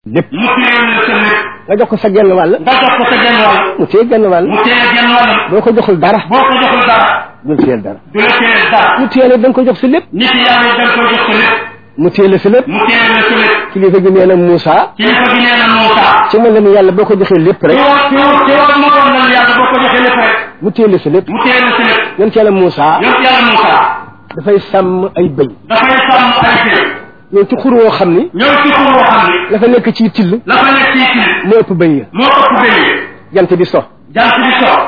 lépp mu téye la sa lépp nga jox ko sa genn wàll nga jox ko sa genn wàll mu téye genn wàll mu téye genn wàllam boo ko joxul dara boo ko joxul dara dul téyel dara du la téye dara mu téye la da nga ko jox si lépp nit yàlla yi da nga koy jox sa lépp mu téye la si lépp mu téye la sa lépp kilifa gi nee na Moussa kilifa gi nee na Moussa ci mën la ni yàlla boo ko joxee lépp ci rek woon ci woon ci woon ma woon na yàlla boo ko joxee lépp rek mu téye la si lépp mu téye la sa lépp yonent yàlla Moussa yonent yàlla Moussa dafay sàmm ay bëy dafay sàmm ay téye ñëw ci xur woo xam ni ñëw ci xur woo xam ni la fa nekk ci till la fa nekk ci kii moo ëpp bëy ya moo ëpp béyee jant bi so jant bi so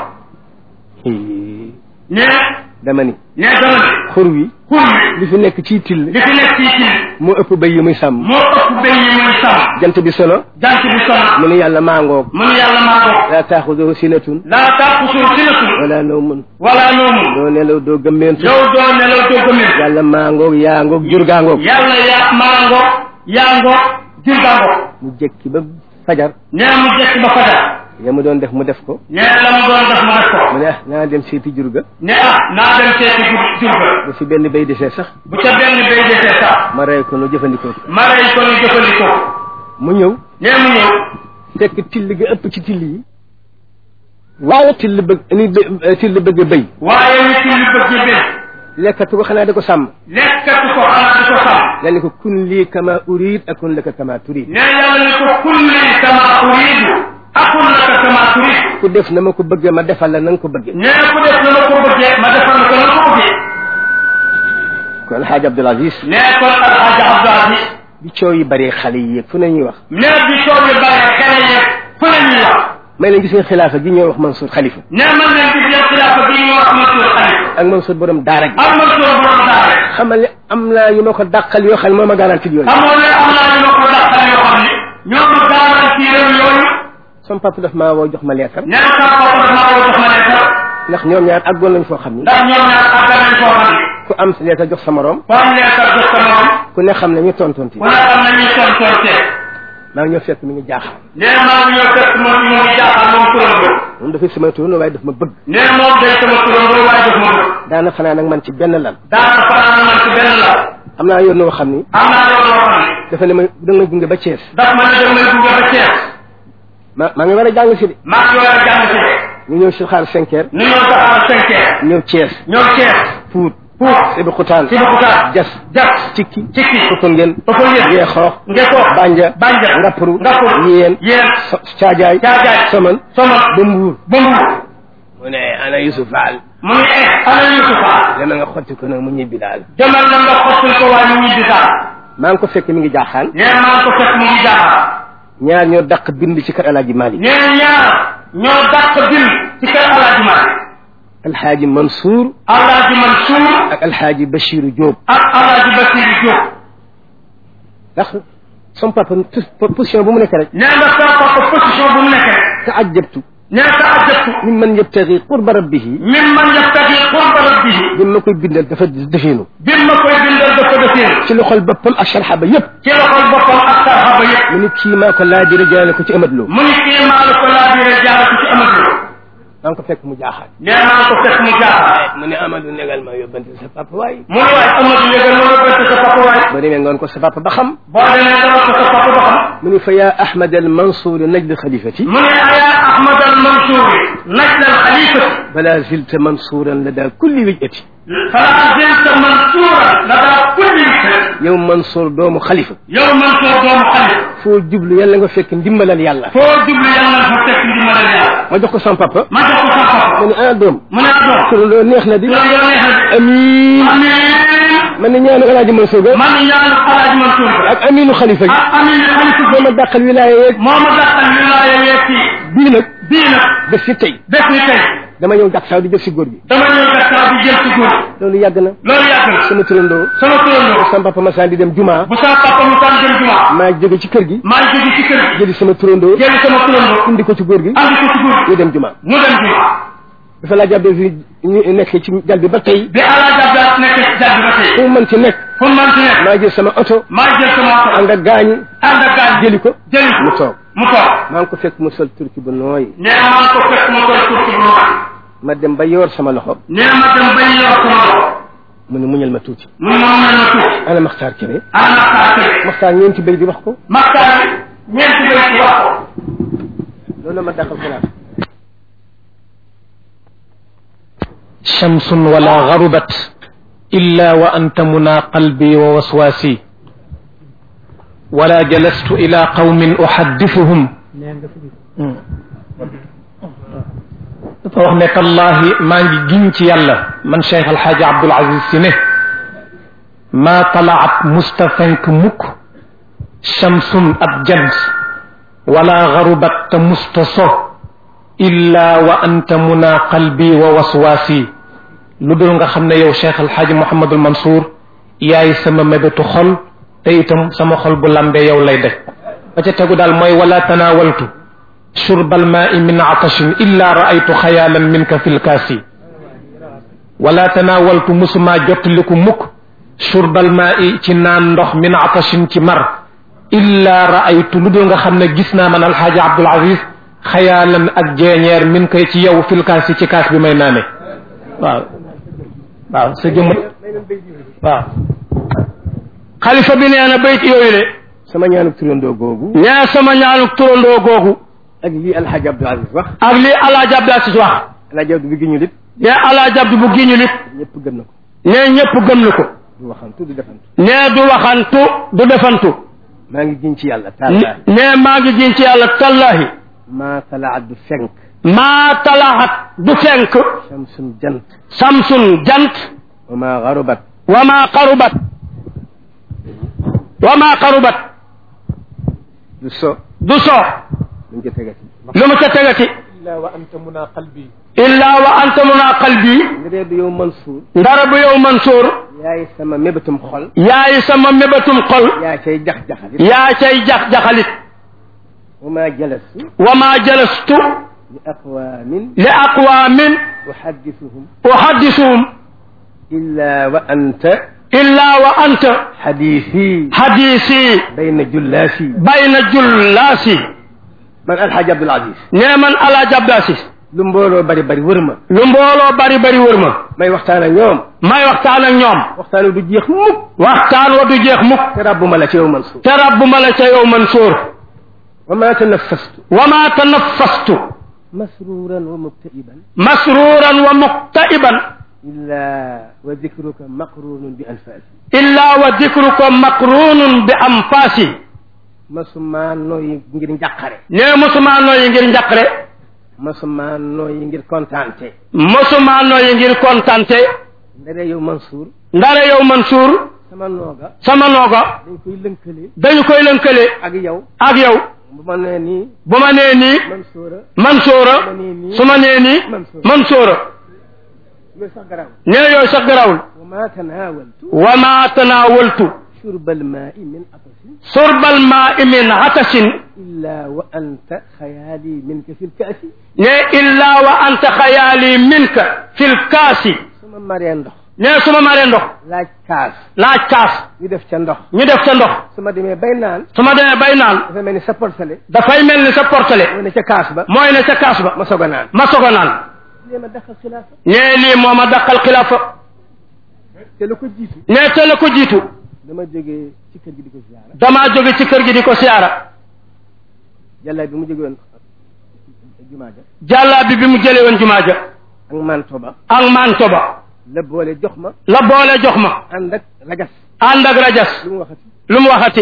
ne dama ni ne dama ne xur wi xur wi li fi nekk ci till li fi nekk ci kii moo ëpp bëy yi muy sàmm moo ëpp béy yi muy sàmm jant bi sono jant bi sonn mu ni yàlla maangoog mu ne yàlla maa ko laa taaxuduhu sinatun laa tàqusul sinatun wala nawmun wala noomun doo nelaw doo gëmmeentu yow doo nelaw doo gëmmen yàlla maangoog yaa ngoog jur gaa ngoog yàlla yaa maa ngoog yaa ngoog jur gaa ngoog mu jekki ba fajar nee mu jekk ba fajar ya mu doon def mu def ko nee la mu doon def mu def ko mu ne ah naa dem seeti jur ga ne ah naa dem seeti jur jur ga bu fi benn bay desee sax bu ca benn béy desee sax ma rey ko nu jëfandikoo ko ma rey ko ñu jëfandikoo mu ñëw nee mu ñëw fekk till ga ëpp ci till yi waaye till bëgg ni bë- till bëgg bëy waaye nit ñi bëgg béy lekkatu ko xanaa da ko sàmm lekkatu ko xanaa di ko sàmm la ni ko kun lii kama urid akun laka kama turid nee yàlla ni ko kulli kama uridu akun laka kama turid ku def na ma ko bëggee ma defal la na nga ko bëggee nee ku def na ma ko bëggee ma defal ko na ma ko bëggee kon xaaj Abdul Aziz nee kon alxaaja Abdou Aziz bi coow yi bëree xale yi yëg fu ne ñuy wax nee bi coow bi bare xale yeeg fu ne ñuy wax may leen gis nga xilaafa gi ñooy wax Mansour xalifa nee man leen di jël xilaafa bi ñuy wax Mansour Xalifa ak Mansour borom daara gi ak Mansour borom daara xamal ne am naa ñu ma ko dàqal yoo xam ne moo ma garanti yooyu xamoon ne am naa ñu ma ko dàqal yoo xam ne ñoo ma garanti réew yooyu sama papa daf maa woo jox ma leetar nee na sama papa dafa maa jox ma leetar ndax ñoom ñaar àggoon nañ foo xam ni ndax ñoom ñaar àgg nañ foo xam ne ku am sa leetar jox sa morom ku am leetar jox sa morom ku ne xam ne ñu tontonti ku ne xam ne ñuy tontonte maa ngi ñëw fekk mi ngi jaaxal nee maa ngi ñëw fekk moom ñu ngi jaaxal moom turandoo moom dafay sama turandoo waaye daf ma bëgg nee moom day sama turandoo waaye daf ma bëgg daana fanaan ak man ci benn lal daana fanaan man ci benn la am naa yoon woo xam ni am naa loolu loo xam ne dafa ne ma da nga may gunge ba Thiès daf ma ne dem may gunge ba Thiès ma maa ngi war a jàng si de maa ngi war a jàng si de ñu ñëw si xaar cinq heures nu ñëw taxaw cinq heures ñëw Thiès ñëw Thiès Pout pour Sébi Xutaan si bakutaan Jas jas Cikki cikki Popenguine Popenguine Yeexoox Ngeko Banja Banja Ngappuru Ngappuru Yéen yéen So- Caajaay Caajaay Soman Somal ba Mbuur ba Mbuur mu ne ana Yusuf Fall mu ngi eh ana Yusufa dama nga xotti ko nag mu ñibbi daal demal na nga xottul ko waaye mu ñibbi daal maa ngi ko fekk mi ngi jaaxaan nee maa ngi ko fekk mu ngi jaaxal ñaar ñoo dàq bind ci kër Alaaji Malik nee ñaar ñoo dàq bind ci kër Alaaji Malik Alxaaji Mansour Alaaji Mansour ak Alxaaji Bachiru Diop ak Alaaji Basiru Diop ndax son papa tu- position bu mu nekk rek nee nga sa papa position bu mu nekk rek taajabtu nee sa ajabtu mimman yabtagi qurba rabbihi min man yaftaqi qurba rabbihi bi ma koy bindal dafa defeenu bi ma koy bindal dafa defee ci loxol boppam ak sharxa ba yëpp ci loxol boppam ak sarxaba yëpp mu ni kii maa ko laajire jaale ko ci Amadou Lo mu ni kii maa la ko laajire jaar ko ci Amadou maa ngi ko fekk mu jaaxaat nee maa ko fekk mu jaaxal mu ne Amadou negal ma yóbbante sa papa waay mu ni waay Amadou yëgal ma nga bett sa papa waay ba demee ngoon ko sa papa ba xam boo demee dama ko sa papa ba xam mu ni fa yaa Ahmad al Mansour najd xalifati mu ne aya Ahmad al Mansour najl al xalifati bala zilta mansuuran lada kulli wijati fala zilta mansuuran lada kulli yow Mansour doomu xalifa yow Mansour doomu xalifa foo jublu yàlla nga fekk ndimbalal yàlla foo jublu yàlla fa fekk ndimbalal yàlla ma jox ko sama papa ma jox ko sa papa ma ne ah doom mu ne doom turandoo neex na di loolu yow neex na amiin amiin man ne ñaanu Alaaji Mansour ga man ñaanu Alaaji Mansour ba ak aminu xalifa gi ak amiin xalifa moo ma dàqal wilaaya yeeg moo ma dàqal wilaaya yeeg fii bii nag bii nag def si tey bés ni tey dama ñëw jàpp saa di jël si góor gi dama ñëw gàttal di jël ci góor loolu yàgg na loolu yàgg na sama turandoo sama turandoo sama papa masaan di dem juma bu sama papa mu tànn jëm jumaa maa jóge ci kër gi maa ngi jóge ci kër gi jëli sama turandoo jëli sama turandoo indi ko ci góor gi andi ko ci góor ñu dem juma mu dem jumaa dafa laa jàppee fi ñu nekk ci jal bi ba tey bi Alaaji Abdoulaye nekk ci jàdd ba tey fu mu mën ci nekk fu mu mën ci nekk maa jël sama oto maa jël sama oto ànd ak gaañi ànd ak gaañ jëli ko jëli ko mu toog mu toog maa ngi ko fekk mu sol turki bu nooy nee na maa ngi ko fekk mu koy turki bu nooy ma dem ba yor sama loxo nee na ma dem bay yor sama loxo mu ne muñal ma tuuti mu ne ma mel ma tuuti ana Maxtaar Kebe ana Maxtaar Kebe Maxtaar ñeenti béy di wax ko Maxtaar ñeenti loolu ma dàqal xilaaf شمس ولا غربت إلا وأنت منى قلبي ووسواسي ولا جلست إلى قوم أحدثهم dafa wax ne tallaahi maa ngi giñ ci yàlla man cheikh alxaaji abdul aziz si ne maa talaat musta fenk mukk shamsun ab jant wala garubat te musta so illa wa anta muna qalbi wa waswaasi lu dul nga xam ne yow cheikh alxaaji mouhamadul mansour yaay sama mébétu xol te itam sama xol bu lambee yow lay daj ba ca tegu daal mooy wala tanawaltu شرب الماء من عطش إلا رأيت خيالا منك في الكاس ولا تناولت مسما جوت لكم مك شرب الماء ci naan ndox min عطش ci mar إلا رأيت lu dul nga xam ne gis naa man alxaaji Abdul Aziz xayaalan ak jeeñeer min koy ci yow fil kaas ci kaas bi may naane waaw waaw sa jëmm waaw xalifa bi nee na bayt yooyu le sama ñaanuk turandoo googu nee sama ñaanuk turandoo googu ak lii alxaaji Abdul Aziz wax ak lii alaaji Abdul Aziz wax alxaaji Abdul bi gi ñu lit nee alaaji Abdu bu giñu lit ñëpp gëm na ko nee ñëpp gëm na ko du waxantu du defantu nee du waxantu du defantu maa ngi giñ ci yàlla tallaahi nee maa ngi giñ ci yàlla tallahi maa talaat du fenk maa talaxat du fenk shamsun jant samsun jant wa maa garubat wa maa qarubat wa maa qarubat du so du so luñ ko tegati lu mu ca tegati إلا وأنت منى قلبي illaa wa anta muna qalbi nga dee du yow Mansour ndara bu yow Mansour yaay sama mébétum xol yaay sama mébatum xol yaa cay jax-jaxali yaa cay jax-jaxalit wa maa jalastu wa maa jalastu li aqwaamin li aqwaamin uhaddisuhum uhaddisuhum illa wa anta illaa wa anta xadiisi hadiisi bayna jullaasi bayna jullaasi man alxaaji Abdul Aziz nee man alaaji Abdul Aziz lu mbooloo bari bari wër ma lu mbooloo bari bari wër ma may waxtaan ak ñoom may waxtaan ak ñoom waxtaan wi du jeex mukk waxtaan wa du jeex mukk te rabbuma la ci yow Mansour te rabbu ma la ca yow Mansour wa ma tanaffastu wa ma tanaffastu masruran wa mubtaiban masruran wa muqtaiban illa wa dikruka maqrunun bi anfaasi illa wa dikruka maqrunun bi anfaasi masuma nooyi ngir njàqare nee mosuma nooyi ngir njaqre masuma nooyi ngir kontaante mosuma nooyi ngir kontante ndare yow Mansour ndare yow Mansour sama nooga sama nooga dañ koy lënkale dañu koy lënkale ak yow ak yow bu ma nee nii bu ma nee nii Mansoura Mansoura ma nee nii su ma nee nii Mansour Mansoura loolu sax garaaw nee yooyu sax garawul wa ma tanaawaltu wa ma tanaawaltu shurbal maa'i min atasin surbal maa'i min atasin illa wa anta xayaali minka fil kaasi ne illa wa anta xayaali minka fil kaasi suma maree ndox ne su ma maree ndox laaj kaas laaj kaas ñu def ca ndox ñu def ca ndox su ma demee bay naan su ma demee bay naan dafa mel ni sa portale dafay mel ni sa portele mu ne ca kaas ba mooy ne ca kaas ba ma soog a naan ma soog a naan lii ma daxal xilaafa ne lii moo ma daqal xilaafa te lu ko jiitu ne te la ko jiitu dama jógee ci kër gi di ko ziyaara damaa jóge ci kër gi di ko siyaara jàllaay bi mu jóge woon jumaa ja jàllaa bi bi mu jële woon jumaa ja ak manto ba ak manto ba la boole jox ma la boole jox ma ànd ak rajas ànd ak rajas lu mu waxati lu mu waxati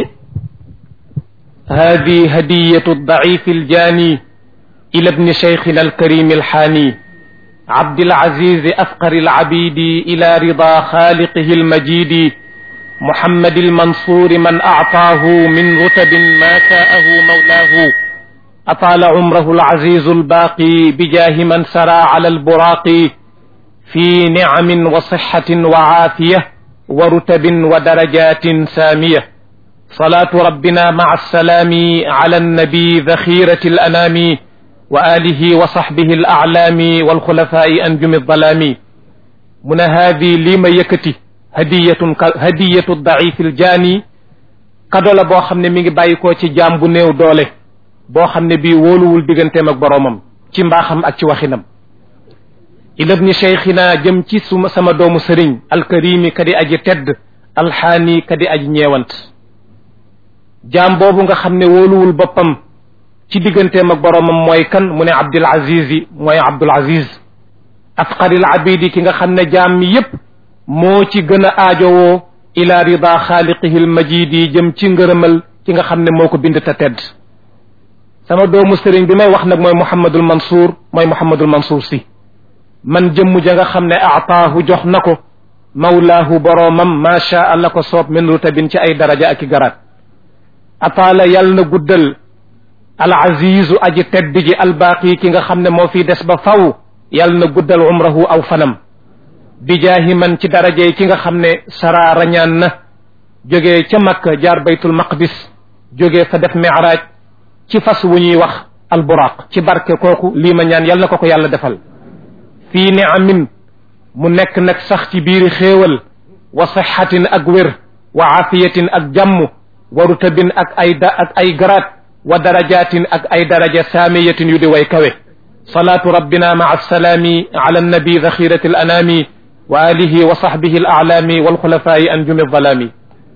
هذه هدية الضعيف الجاني إلى ابن شيخنا الكريم الحاني عبد العزيز أفقر العبيد إلى رضا خالقه المجيد محمد المنصور من أعطاه من رتب ما شاءه مولاه أطال عمره العزيز الباقي بجاه من سرى على البراق في نعم وصحة وعافية ورتب ودرجات سامية صلاة ربنا مع السلام على النبي ذخيرة الأنام وآله وصحبه الأعلام والخلفاء أنجم الظلام من هذه لما يكتي هدية هدية الضعيف الجاني kado la boo xam ne mi ngi bàyyi ko ci jaam bu néew doole boo xam ne bii wóoluwul digganteem ak boroomam ci mbaaxam ak ci waxinam ilabni cheikhina jëm ci suma sama doomu sëriñ alkarimi kadi aji tedd alxaani kadi aji ñeewant jaam boobu nga xam ne wóoluwul boppam ci digganteem ak boromam mooy kan mu ne abdul aziz yi mooy abdul aziz afqaril abidi ki nga xam ne jaam mi yépp moo ci gën a aajowoo ila rida xaaliqihi lmajidi jëm ci ngërëmal ki nga xam ne moo ko bind te tedd sama doomu sëriñ bi may wax nag mooy Mouhamadul Mansour mooy Mouhamadul Mansour si man jëmm ja nga xam ne aataahu jox na ko mawlaahu boroomam macha allah ko soob min rutabin ci ay daraja ak i garaat ataala yàlla na guddal al azizu aji tedd ji albaaqi ki nga xam ne moo fi des ba faw yàlla na guddal umrahu aw fanam bijaahi man ci darajey ki nga xam ne sara rañaan na jógee ca makka jaar baytul maqdis jógee fa def miraaj ci fas wu ñuy wax alburaq ci barke kooku lii ma ñaan yal na ko ko yàlla defal fii ni amin mu nekk nag sax ci biiri xéewal wa sixatin ak wér wa aafiyatin ak jàmm wa rutabin ak ay da ak ay garaat wa darajatin ak ay daraja saamiyatin yu di way kawe salaatu rabbina maa alsalaami ala annabi daxirati alanaami wa alihi wa sahbihi alaalaami walxulafaayi anjumi alzalaami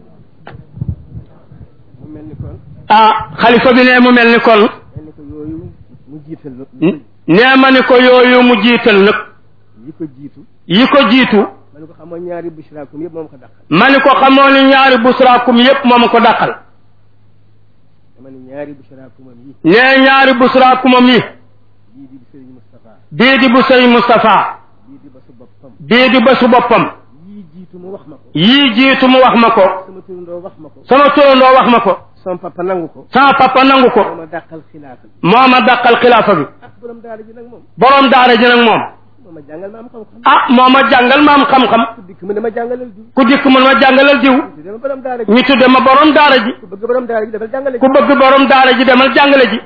ah xalifa bi ne mu mel ni kon ni ko yooyu mu jiital nag nee ma ni ko yooyu mu jiital nag yi ko jiitu yi ko jiitu ma ne ko xamoo ñaari bushraakum yëpp moom ko dàqal ma ni ko xamoo ni ñaari busraakum yépp moom ko dàqal dama ne ñaari bushraakumam yi nee ñaari busraakumam yi bii di Sëriñ Moustapha bii di bu sëriñ Moustapha bii di ba su boppam bii di ba su boppam yii jiitu mu wax ma ko yii jiitu mu wax ma ko sama turandoo wax ma ko sama turandoo wax ma ko sama papa nangu ko sama papa nangu ko moo ma dàqal xilaafa bi moo ma dàqal xilaafa bi ah borom daara ji nag moom borom daara ji nag moom moo ma jàngal ma am xam-xam ah moo ma jàngal ma am xam-xam ku dikk mu ne ma jàngalal diw ku dikk mun ma jàngalal diw te dama borom daara ji ñu tudde ma borom daara ji ku bëgg borom daara ji defal jàngale ku bëgg borom daara ji demal jàngale ji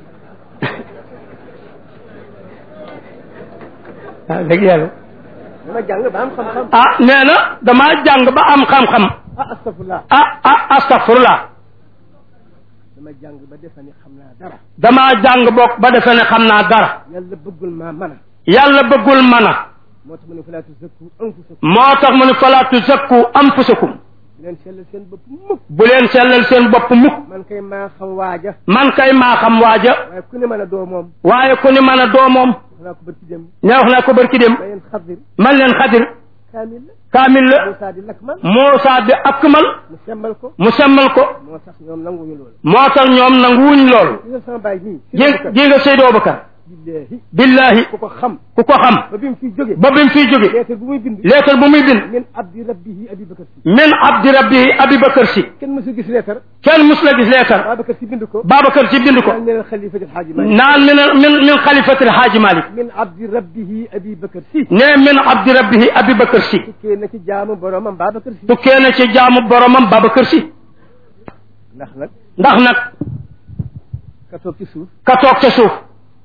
ah dëgg yàlla dama jàng ba am xam-xam ah nee na damaa jàng ba am xam-xam ah astafurlah ah ah astafurlah dama jàng ba defe ni xam naa dara damaa jàng bokk ba defe ne xam naa dara yàlla bëggul maa mën a yàlla bëggul mën a moo tax mu ne falaa tuzakku anfusakum moo tax mu ne falaa tuzakku anfusakum di leen sellal seen bopp mukk bu leen sellal seen bopp mukk man kay maa xam waaja man kay maa xam waaja waaye ku ne mën a doo moom waaye ku ni mën a doo moom wax naa ko bërki dem ne wax naa ko barki dem ma yeen xadir man leen xadir kaamil la kaamil la Moussa di lakk man Muusaa di akmal mu semmal ko mu semmal ko moo tax ñoom nanguñu loolu moo tax ñoom nanguwuñ loolu gis nga sama baay nii ji ji nga Seydou Abubakar billahi billahi ku ko xam ku ko xam ba bi mu fiy jóge ba bi mu fiy jóge leetar bu muy bind leetar bu muy bind min abdi rabbihi abi bakar si min abdi rabbihi abi bakar si kenn mësu gis leetar kenn mus la gis leetar Babacar si bind ko Babacar si bind ko naan min xalifati alxaaji malik naan min min min xalifatil haaji malik min abdi rabbihi abi bakar si ne min abdi rabbihi abi bakar si tukkee na ci jaamu boromam Babacar si tukkee na ci jaamu boromam Babacar si ndax nag ndax nag ka toog ci suuf ka toog ca suuf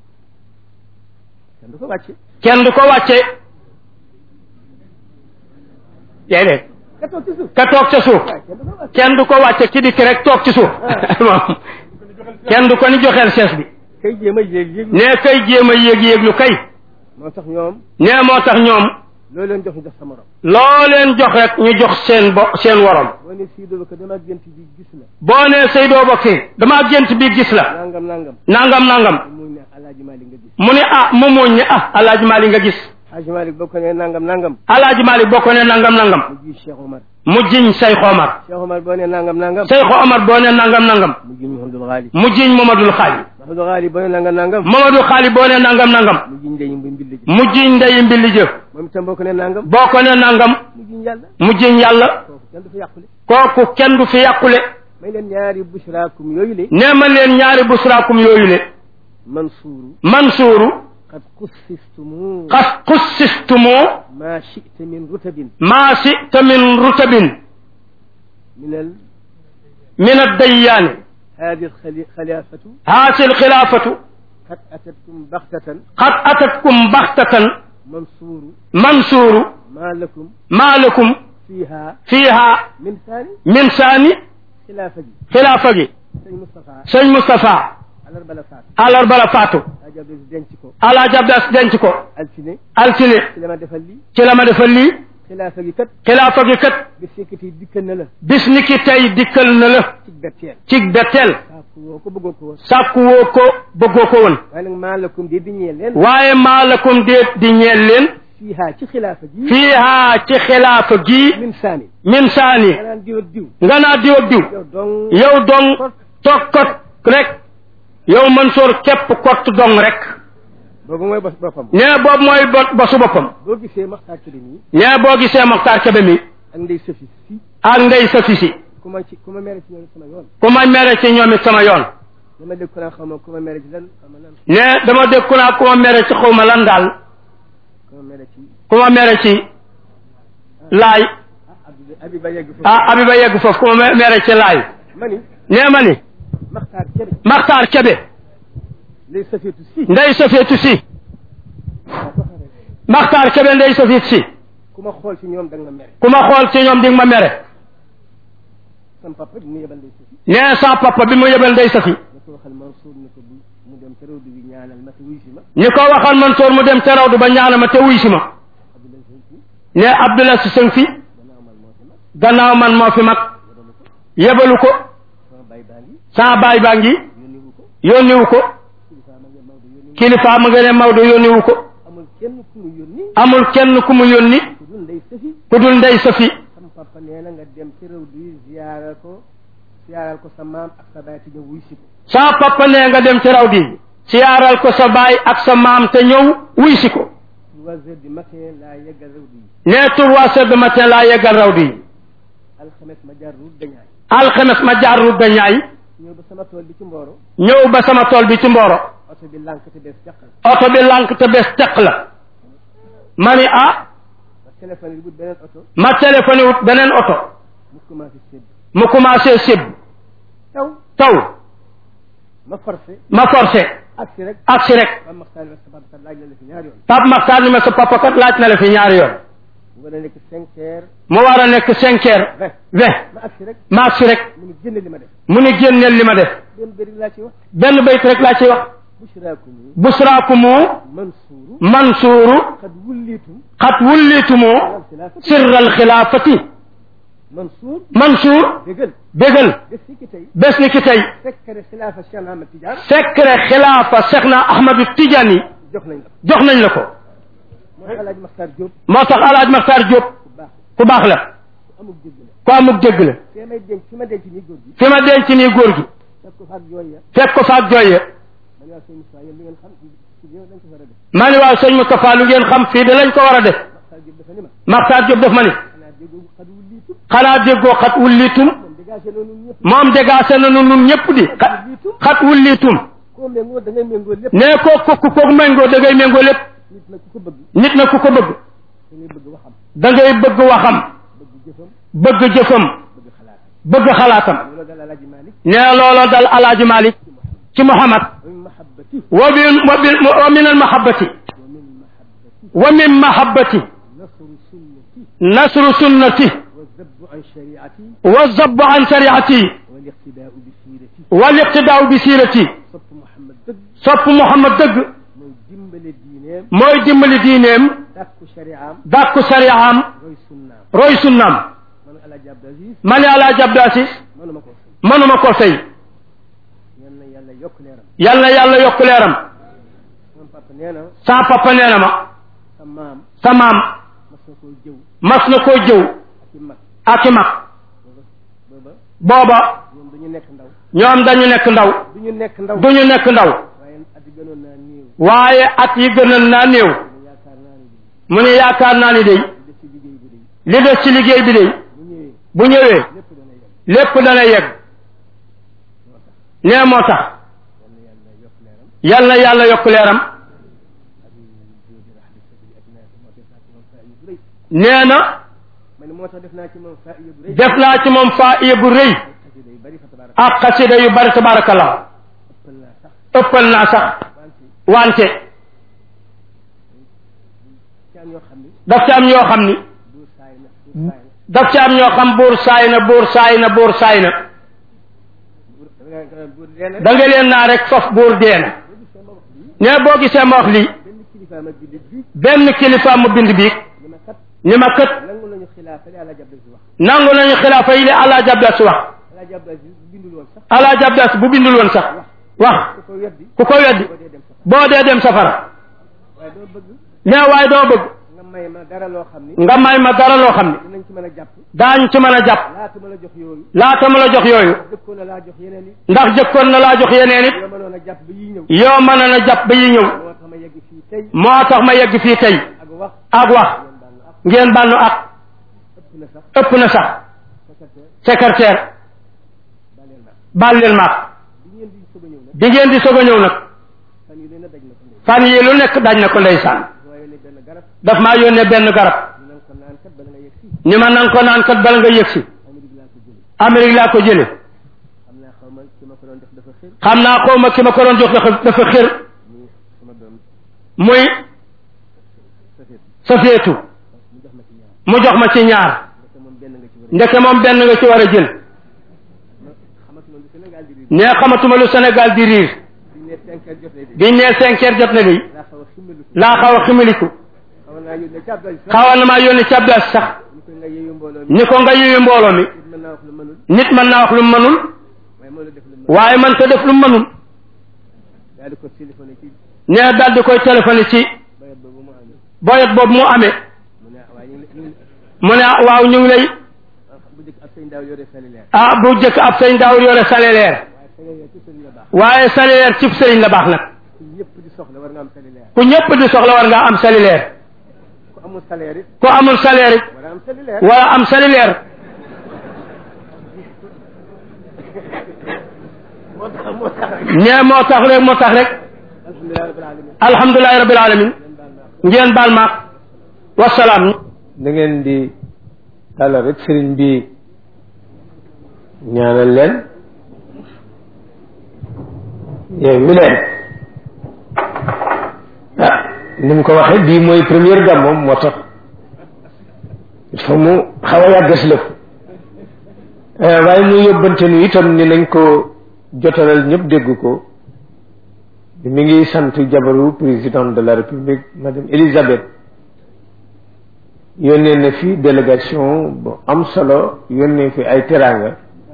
kenn du ko wàcce kenn du ko wàcce déedéet ka toog ci suuf ka toog ca suuf waaye kenn du ko wàcce kenn du ko wàcce ki dikk rek toog ci suuf moom kenn du ko ni joxeel sees bi kay jéem a yéeg yéeg ne kay jéem a yéeg yéeg lu kay moo tax ñoom ne moo tax ñoom loolu leen jox ñu jox sa morom loo leen jox rek ñu jox seen bo seen worom boo ne sii doo ko dama gént bi gis la boo nee Seydou Bakir damaa gént bi gis la nangam nangam nangam nangam mu ne alaaji Malik nga gis mu ne ah mu muñ ne ah alaaji Malik nga gis Haji Malik boo ko ne nangam nangam alaaji Malik boo ko ne nangam nangam mu ji Cheikh Omar mu jiñ Cheikh Omar Cheikh Omar boo ne nangam nangam Cheikh Omar boo ne nangam nangam mu ji Mouhamadul Ghali mu jiñ Mamadul Xaali Mouhamadul Ghali boo ne nangam nangam Mamadul Xaali boo ne nangam nangam mu ji ndey bu mbill ji mu jiñ ndeyi mbilli jë moom itam boo ko ne nangam boo ko ne nangam mu ji yàlla mu jiñ yàlla kooku kenn du fa yàqule kooku kenn du fi yàqule may leen ñaari bushraakum yooyu le nee ma leen ñaari busraakum yooyu le Mansuuru Mansuuru qad qussistumu xas xussistumoo ma shi'ta min rutabin maa sita min rutabin min al min addayyaani hadi alxilafatu haasi alxilaafatu qad atatkum baxtatan qad atatkum baxtatan Mansuuru mansuuru ma lakum maa lakum fiiha fiiha min saani min saani xilaafa gi xilaafa gi sëñ Moustapha sëñ Moustapha alarba la faatu àllarba la faatu Alaaji Abdou denc ko alaaji Abdas denc ko altine altine ci la ma defal lii ci la ma defal lii xilaafa gi kat xilaafa gi kat bis yëkkati dikkal na la bis ni ki tey dikkal na la ci betteel ci betteel sàkku woo ko bëggoo ko woon sàkku woo ko bëggoo ko woon waaye nag maa lakum di di ñeel leen waaye maalakum déet di ñeel leen fiihaa ci xilaafa ji fiihaa ci xilaafa gii min saani min saani nga naan diw ak diw nga naa diw ak diw yow dong yow dong toog kot rek yow Mansour képp kott dong rek boobu mooy bos boppam nee boobu mooy bo bosu boppam boo gisee maxtaar ci nii nee boo gisee Mokhtar Kébé mi ak ndey sëfi si ak ndey sa fisi ku ma ci ku ma mere ci ñoom sama yoon ku ma mere ci ñoom it sama yoon dama dégg ko naa xam ma ku ma mere ci lan xam ma lan ne dama dégg ku naa ku ma mere ci xaw ma lan daal ku ma mere ci ku ma mere ci laay ah Abdou Abiba yegg foofu ah Abiba yegg foofu ku ma me- mere ci laay ma ni nee ma ni maxtaar kebe Mokhtar Kébé ndey sëfeetu si ndey safeetu si waaw ko xamee Mokhtar Kébé ndey safeet si ku ma xool ci ñoom da nga ma mere ku ma xool ci ñoom di nga ma mere sama papa bi mu yebal ndey sëfi nee sa papa bi mu yebal ndey safi na ko waxal Mansour ni ko bu mu dem ca réew bi ñaanal ma te wuy si ma ñi ko waxal Mansour mu dem ca rawdu ba ñaana ma te wuy si ma Abdoulaye Sëy si ne Abdoulaye si sëng fi gannaaw man moo fi mag gannaaw man moo fi mag yebalu ko sama bay baa ngi sama baay baa ngi yónniwu ko yónniwu ko kilifa ma nga Maodo yónniwu ko kilifa ma nga ne Maodo yónniwu ko amul kenn ku mu yónni amul kenn ku mu yónni ku dul ndey sëfi ku dul ndey safi sama papa nee na nga dem ci réew bi ziyaaral ko ziyaaral ko sa maam ak sa baay te ñëw wuy si ko sa papa nee nga dem ci rawdi siyaaral ko sa baay ak sa maam te ñëw wuy si ko trois heures du matin laa yeggal réew bi ne trois heures de matin laa yeggal rawdi alxames ma jaar route dañaay alxames ma jaar ru dañaay ñëw ba sama tool bi ci Mboro ñëw ba sama tool bi ci Mboro oto bi lànk te bees jàqal oto bi lànk te bés teq la ma ni ah ma téléphone yi wut beneen oto ma téléphoné wut beneen oto mu commencé sédd mu commencé sib taw taw ma forcé ma forcé agsi rek agsi rek ba maxtaan rek sa papa laaj la la fi ñaari yoon Pape Makhtar ni ma sa papa kat laaj na la fi ñaari yoon mu war a nekk cinq heures mu war a nekk cinq heures vingt vingt ma agsi rek ma agsi rek mu ngi génne li ma def mu ni génneel li ma def benn bëri laa ci wax benn bayt rek laa ciy wax bushraakumu busraakumu mansuuru mansuuru qad wullitum xat wullitumu alal xilaafati sirral xilaafati mansuur mansuur déggal bégal def fi ki tey bés ni ki tey fekkere xilaafa Cheikh Ahmad Tidiane secret xilaafa Cheikh na Ahmadu Tidiane jox nañ la jox nañ la ko moo Alaaji Maxtaar Diop moo tax alaaj Maxtaar Diop bu baax ku baax la ku amul dégg la ku amuk dégg la fee may denc fi ma denc nii góor gi fi ma denc nii góor gi fekk ko faak yooyu ya fekk ko faak jooye man waa sëñ Moussa yéen li ngeen xam ci yow dañ ko war a def maa ni waaw sëñ Moustapha lu ngeen xam fii de lañ ko war a def Maxtaar Diop dafa ni ma Maxtaar Diop daf ma ni xanaa déggoo xad wullitum xanaa déggoo xat wullitum moom dégagé noonu ñëpp moom dégagé na nu nun ñëpp di xat xat wullitum koo méngoo da ngay méngoo lépp nee ko ko ku ko méngoo da ngay méngoo lépp nit nag ku ko bëgg nit na ku ko bëgg da ngay bëgg waxam da ngay bëgg waxam bëgg jëfam bëgg jëfam bëgg xalaatam bëgg xalaatam loolu dal Alaaji Malik nee looloo dal alaaji Malik ci Muhammad wa min mahabbati wa min wa min wa min al mahabbati wa min mahabbati wa min mahabbati nasru sunnati nasru sunnati wa zabbu an shariati wa zabbu an shariati wal iqtidaau bi siirati wal iqtidaau bi siirati sopp Muhammad dëgg sopp Muhammad dëgg mooy dimbale diineem mooy dimbali diineem dàkku shariaam dàkku sariyaam roy sunnaam roy sunnaam man Alaaji Abdou Aziz ma ne alaaji Abdou Aziz mënuma ko fay mënuma ko fay yal na yàlla yokk leeram yal na yàlla yokk leeram sama papa nee na sa papa nee na ma sa maam sa maam mas na koo jëw mas na koo jëw ak i mag ak i mag booba booba ñoom dañu nekk ndaw ñoom dañu nekk ndaw du ñu nekk ndaw duñu nekk ndaw waaye at yi gënoon naa néew waaye at yi gënal naa néew mu yaakaar naa ne mu ne yaakaar naa ni day li des ci liggéey bi day li des ci liggéey bi day bu ñëwee bu ñëwee lépp dana yem lépp dana yegg nee moo tax yal na yàlla yokk leeram yal na yàlla yokk leeram nee na ma ne moo tax def naa ci moom faa bu rëy def naa ci moom faa bu rëy xasida yu bari fa tabaaraka ak xasida yu bari tabarakallah ëppal naa sax ëppal naa sax wante wante ci am yoo xam ni daf ci am ñoo xam ni du saay na du saay na daf ci am ñoo xam buur saay na buur saay na buur saay na buur da nga nga buur dee na da nga leen naa rek faf buur dee na boo gisee ma wax lii ne boo gisee ma wax lii benn kilifa ma jullit bi benn kilifa mu bind biig ni ma kat ni ma kët nangu nañu xilaafa li Alaaji Abdou Aziz wax nangu nañu xilaafa yi li àllaa jabda si wax Alaaji Abdou Aziz bindul woon sax alaaji abdas bu bindul woon sax wax ku ko weddi ku ko weddi boo dee dem sax boo dee dem safara waaye doo bëgg nee waaye doo bëgg nga may ma dara loo xam ni nga may ma dara loo xam ne dinañ ci mën a jàpp daañ ci mën a jàpp laata ma la jox yooyu laata ma la jox yooyu jëkkoon na laa jox yeneen yi ndax jëkkoon na laa jox yeneen it yoo mënoon a jàpp ba yiy ñëw yoo mën na jàpp ba yi ñëw moo tax ma yegg fii tey moo tax ma yegg fii tey ak wax ak wax ngeen baal ngeen bànnu nu ak ak ëpp na sax ëpp na sax secrétaire secrétaire baaleel naa baal leen maak bi ngeen di soog a ñëw nag bi ngeen di soog a ñëw nag fan yi leen a daj na ko ndey fan yi lu nekk daj na ko ndeysaan waaye ne benn garab daf maa yónnee benn garab ñu nan ko naan kat bala nga yegg si ni ma nan ko naan kat bala nga yëg si Amérique laa ko jëlee Amérique laa ko jële xam naa xaw ma ki ma ko doon def dafa xër xam naa xaw ma ki ma ko doon jox dafa dafa xër muy sama doom muy safeet safeetu mu jox ma ci ñaar mu jox ma ci ñaar ndeke moom benn nga ci war a ndeke moom benn nga ci war a jël ma xamatuma lu Sénégal di riir nee xamatuma lu Sénégal di riir biñ ne cinq heures jotee de biñ nee cinq heures jot na de laa xaw a ximmelu laa xaw a ximiliku xaw naa yónnee ci Abdoulaye sax xawoon na maa yónni ci Abdas sax ñu ko nga yeeyu mbooloo mi ni ko nga yuyu mbooloo mi nit mën naa wax lu mënul nit mën naa wax lu mu mënul waaye moo la def lu mënul waaye man ta def lu mu mënul daal di ko téléphoné ci nee daal di koy téléphoné ci bayat boobu mu amee boyet boobu mu amee mu ne waaye ñu ngi ñu ngi mu ne ah waaw ñu ngi lay bu njëkk ab sëñ daaw yore cellulaire ah bu jëkk ab sëñ daawul yore salaire waaye cellulaire ci sëñ la baax waaye salaire cib sëriñ la baax nag ku ñëpp di soxla war nga am cellulaire ku ñëpp di soxla war nga am salaire ku amul salaire it ku amul salaire it war a am cellulaire wala am salaire moo tax moo tax rek nee moo tax rek moo tax rek alhamdulilah rabbil alamin alhamdulilahi rabbil alamin ngeen baal maak wasalaam da ngeen di tàllal rek sëriñ bi ñaanal leen yow mi leen ah ni mu ko waxee bii mooy première gàmmoom moo tax il faut mu xaw a yàgg si lëf waaye mu yóbbante nu itam ni nañ ko jotalal ñëpp dégg ko mi ngi sant jabaru président de la république madame Elisabeth yónnee na fi délégation bu am solo yónnee fi ay teraanga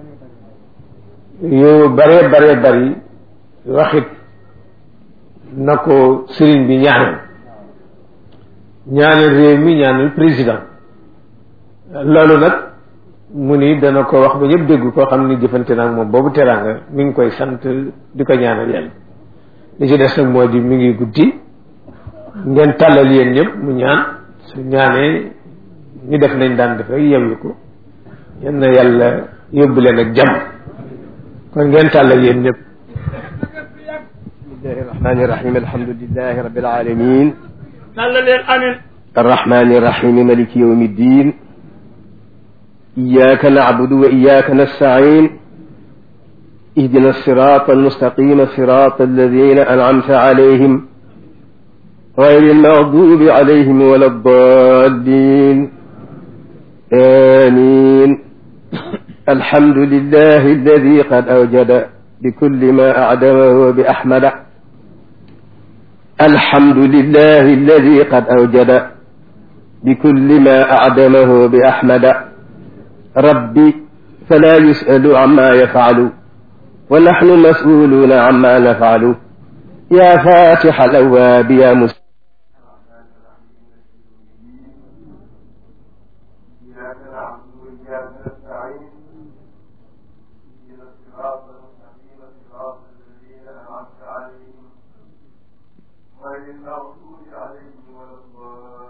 yu bare bare bari waxit na ko sëriñ bi ñaanal ñaanal réew mi ñaanal président loolu nag mu ni dana ko wax ba ñëpp dégg koo xam ni jëfante naag moom boobu teraanga mi ngi koy sant di ko ñaanal yàlla li ci des nag moo di mi ngi guddi ngeen tàllal yéen ñëpp mu ñaan su ñaanee ñu def nañ daan def rek yewwi ko yal na yàlla yóbbu leen ak jàmm kon ngeen tàllal yéen ñëpp بسم الله الرحمن الرحيم الحمد لله رب العالمين nalla leen amin الرحمن الرحيم ملك يوم الدين إياك نعبد وإياك نستعين اهدنا الصراط المستقيم صراط الذين أنعمت عليهم غير المغضوب عليهم ولا الضالين آمين الحمد لله الذي قد أوجد بكل ما أعدمه بأحمد الحمد لله الذي قد أوجد بكل ما أعدمه بأحمد ربي فلا يسأل عما يفعل ونحن مسؤولون عما نفعل يا فاتح الأبواب يا مسلم إياك نعبد وإياك نستعين اهدنا الصراط المستقيم صراط الذين أنعمت عليهم غير المغضوب عليهم ولا الضالين